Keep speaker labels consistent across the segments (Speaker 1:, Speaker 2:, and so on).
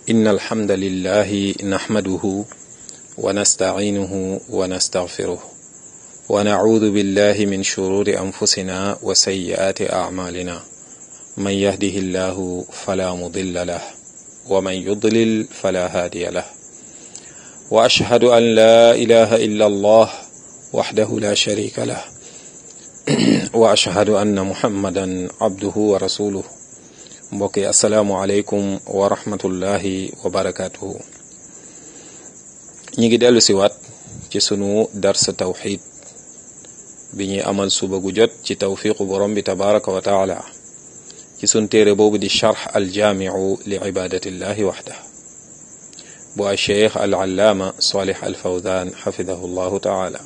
Speaker 1: إن الحمد لله نحمده ونستعينه ونستغفره ونعوذ بالله من شرور أنفسنا وسيئات أعمالنا من يهده الله فلا مضل له ومن يضلل فلا هادي له وأشهد أن لا إله إلا الله وحده لا شريك له وأشهد أن محمدا عبده ورسوله mbokk yi asalaamualeykum wa rahmatullahi wa barakaatuhu ñi ngi dellu siwaat ci sunu dars tawxid bi ñuy amal suba gu jot ci tawfiqu borom bi tabaraka wa taala ci sun téere boobu di charx aljaamiu li ibadatillahi waxda bu a cheikh al allaama salih al fawzan xafidahu llahu taala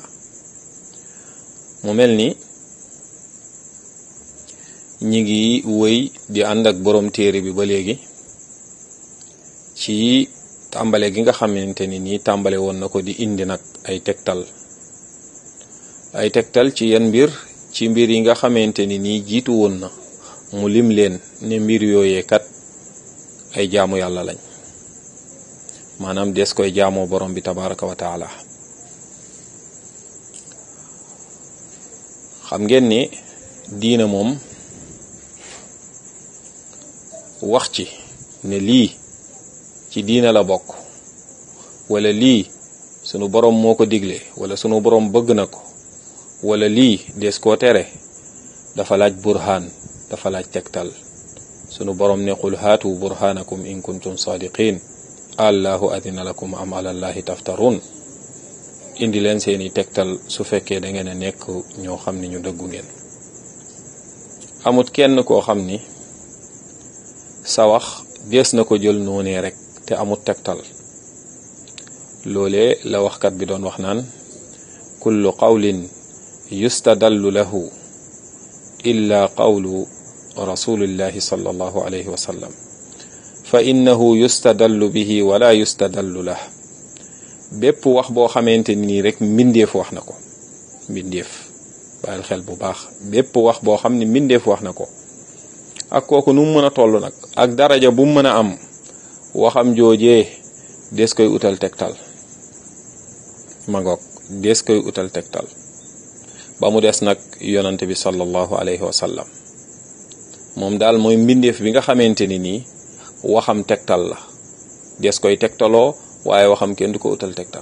Speaker 1: mu mel ni ñi ngi wëy di ànd ak borom téere bi ba léegi ci tàmbale gi nga xamante ni nii tàmbale woon na ko di indi nag ay tegtal ay tegtal ci yan mbir ci mbir yi nga xamante ni nii jiitu woon na mu lim leen ne mbir yooyee kat ay jaamu yàlla lañ maanaam des koy jaamoo borom bi tabaraka wa taala xam ngeen ni diina moom wax ci ne lii ci diina la bokk wala lii sunu borom moo ko digle wala sunu borom bëgg na ko wala lii des koo tere dafa laaj burhaan dafa laaj tegtal sunu borom ne qul haatu burhaanakum in kuntum saadiqin allahu adina lakum am alallahi taftarun indi leen seeni tegtal su fekkee da ngeen a nekk ñoo xam ni ñu dëggu ngeen amut kenn koo xam ni sa wax dees na ko jël noonee rek te amut tegtal loolee la waxkat bi doon wax naan kullu qawlin yustadallu lahu illa qawlu rasulillahi sallallahu alayhi wa sallam fa innahu yustadallu bihi wala yustadallu lah bépp wax boo xamante ni nii rek mbindeef wax na ko mbindeef bàyyil xel bu baax bépp wax boo xam ne mbindeef wax na ko ak kooku nu mu mën a toll nag ak daraja bu mu mën a am waxam joojee des koy utal tegtal mangoog des koy utal tegtal ba mu des nag yonante bi sallallahu alayhi wa sallam moom daal mooy mbindeef bi nga xamante ni nii waxam tegtal la des koy tegtaloo waaye waxam kenn du ko utal tegtal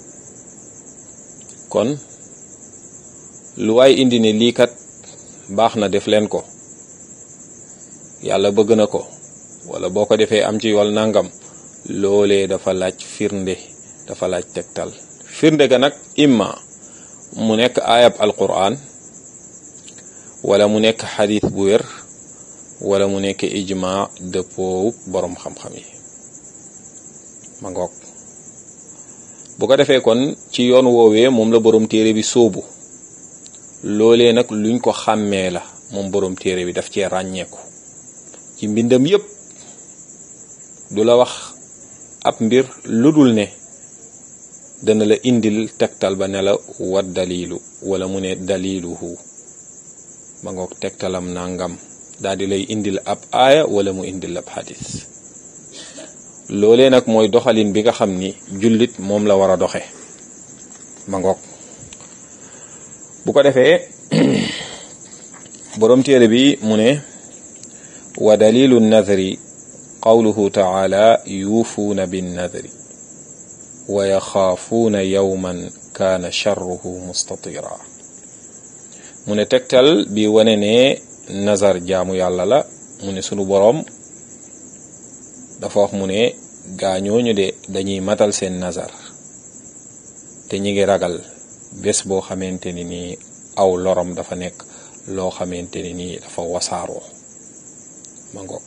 Speaker 1: kon lu waay indi ne lii kat baax na def leen ko yàlla bëgg na ko wala boo ko defee am ci yool nangam loolee dafa laaj firnde dafa laaj tegtal firnde ga nag imma mu nekk ayab alquran wala mu nekk xadis bu wér wala mu nekk ijma dëppoowu boroom xam-xam yi ma ngoog bu ko defee kon ci yoon woowee moom la boroom téere bi sóobu loolee nag luñ ko xàmmee la moom boroom téere bi daf cee ràññeeku ci mbindam yépp du la wax ab mbir lu dul ne dana la indil tegtal ba ne la wat dalilu wala mu ne daliluhu ba ngoog tegtalam nangam daal di lay indil ab aaya wala mu indil ab xadis loolee nag mooy doxalin bi nga xam ni jullit moom la war a doxe ba ngoog bu ko defee boroom téere bi mu ne wa dalilu nadri qawluhu taala yuufuuna binnadri wa yaxaafuuna yawman kaana charruhu mustatira mu ne tegtal bi wane ne nazar jaamu yàlla la mu ne sunu boroom dafa wax mu ne gaañooñu de dañuy matal seen nazar te ñi ngi ragal bés boo xamante ni nii aw lorom dafa nekk loo xamante ni nii dafa wasaaroo ma ngoog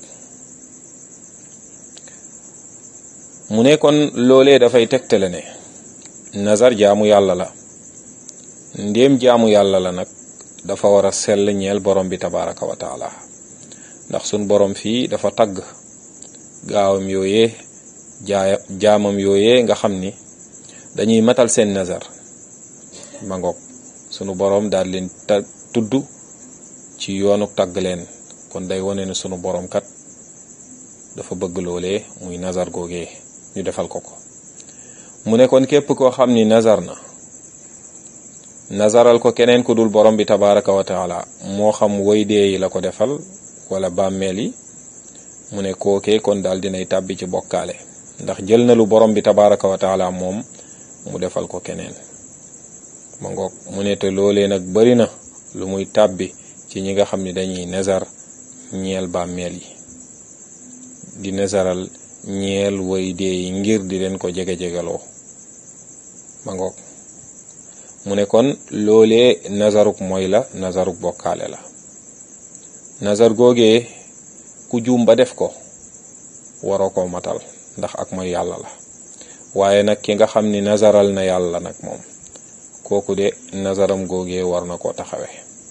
Speaker 1: mu ne kon loolee dafay tegtale ne nazar jaamu yàlla la ndéem jaamu yàlla la nag dafa war a sell ñeel borom bi tabaraka wa taala ndax sun borom fii dafa tagg gaawam yooyee jaa jaamam yooyee nga xam ni dañuy matal seen nazar ma ngoog sunu boroom daal leen ta tudd ci yoonu tagg leen kon day wane ne sunu boroom kat dafa bëgg loolee muy nazar googee ñu defal ko ko mu ne kon képp koo xam ni nazar na nazaral ko keneen ku dul borom bi tabaraka wa taala moo xam woy dee yi la ko defal wala bàmmeel yi mu ne kookee kon daal dinay tàbbi ci bokkaale ndax jël na lu borom bi tabaraka wa taala moom mu defal ko keneen ma ngoog mu ne te loolee nag bari na lu muy tàbbi ci ñi nga xam ni dañuy nazar ñeel bàmmeel yi di nazaral ñeel woy dee yi ngir di leen ko jege-jegaloo ma ngoog mu ne kon loolee nazaruk mooy la nazaruk bokkaale la nazar googee ku juum ba def ko waroo koo matal ndax ak mooy yàlla la waaye nag ki nga xam ni nazaral na yàlla nag moom kooku de nazaram googee war na koo taxawe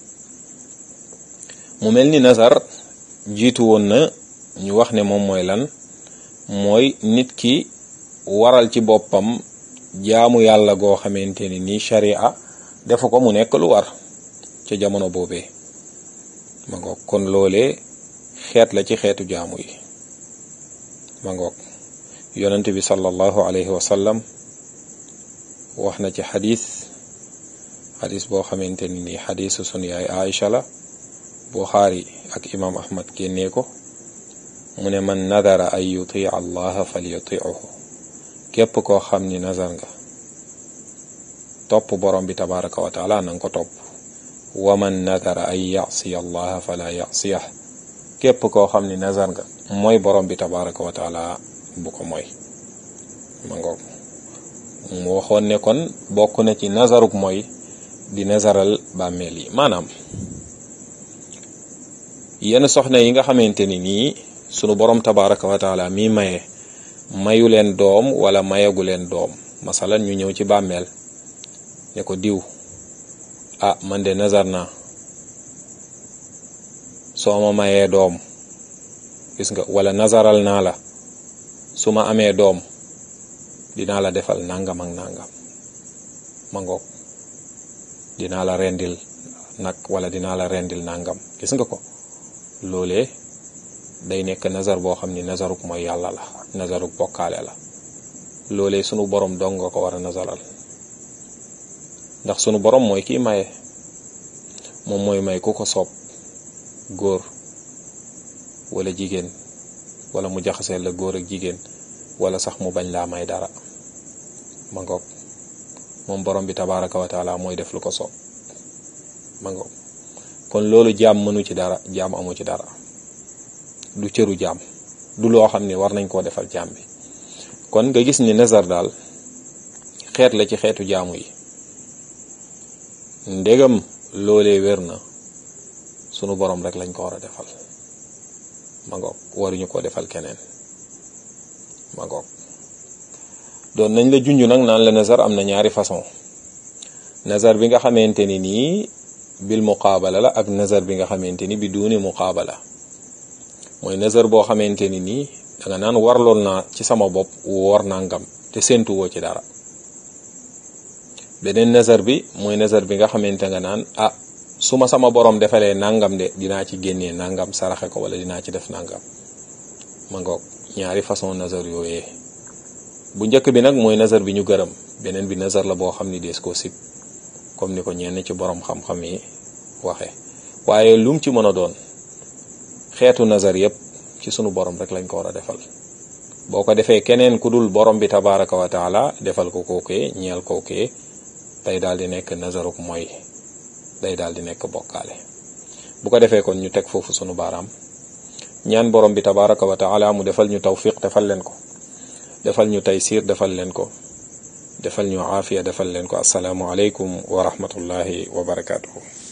Speaker 1: mu mel ni nazar jiitu woon na ñu wax ne moom mooy lan mooy nit ki waral ci boppam jaamu yàlla goo xamante ni nii sharia defu ko mu nekk lu war ca jamono boobee ma ngoog kon loolee xeet la ci xeetu jaamu yi ma ngoog yonent bi sallallahu alayhi wa sallam wax na ci xadis xadis boo xamante ni nii xadisu sunu yaay Aïcha la Buxaari ak imam Ahmad génnee ko mu ne man nadara an yuti allaha falyutiuhu képp koo xam ni nazar nga topp borom bi tabaraka wa taala nanga ko topp wa man nadara an yasiya allaha fala yasiyah képp koo xam ni nazar nga mooy borom bi tabaraka wa taala bu ko mooy ma ngoog mu waxoon ne kon bokk na ci nazaruk mooy di nazaral bàmmeel yi maanaam yenn soxna yi nga xamante ni nii sunu borom tabaraka wa taala mi maye mayu leen doom wala mayagu leen doom masalan ñu ñëw ci bàmmeel ne ko diw ah man de nazar naa soo ma mayee doom gis nga wala nazaral naa la su ma amee doom dinaa la defal nangam ak nangam ma ngoog dinaa la rendil nag wala dinaa la rendil nangam gis nga ko loolee day nekk nazar boo xam ni nazaruk mooy yàlla la nazaruk bokkaale la loolee sunu borom dong nga ko war a nazaral ndax sunu borom mooy kii maye moom mooy may ku ko soob góor wala jigéen wala mu jaxasee la góor ak jigéen wala sax mu bañ laa may dara ma ngoog moom borom bi tabaraka wa taala mooy def lu ko soob ma ngoog kon loolu jaam mënu ci dara jaam amu ci dara du cëru jaam du loo xam ne war nañ koo defal jaam bi kon nga gis ni nazar daal xeet la ci xeetu jaamu yi ndegam loolee wér na sunu borom rek lañ ko war a defal ma ngoog waruñu ko defal keneen ma ngoog doon nañ la junj nag naan la nazar am na ñaari façon nazar bi nga xamante ni nii bil muqaabala la ak nazar bi nga xamante ni bi duuni muqaabala mooy nazar boo xamante ni nii da nga naan warloon naa ci sama bopp woor nangam te séentuwoo ci dara beneen nazar bi mooy nazar bi nga xamante nga naan ah su ma sama borom defalee nangam de dinaa ci génnee nangam saraxe ko wala dinaa ci def nangam ma ngoog ñaari façon nazar yooyee bu njëkk bi nag mooy nazar bi ñu gërëm beneen bi nazar la boo xam ni dees koo sib comme ni ko ñenn ci borom xam-xam yi waxe waaye lum ci mën a doon xeetu nazar yépp ci sunu borom rek lañ ko war a defal boo ko defee keneen ku dul borom bi tabaraka wa taala defal ko kookee ñeel kookee day daal di nekk nazaruk mooy day daal di nekk bokkaale bu ko defee kon ñu teg foofu sunu baaraam ñaan borom bi tabaraka wa taala mu defal ñu tawfiq defal leen ko defal ñu taysiir defal leen ko defal ñu aafiya defal leen ko asalaamu aleykum wa rahmatullahi wa barakaatuhu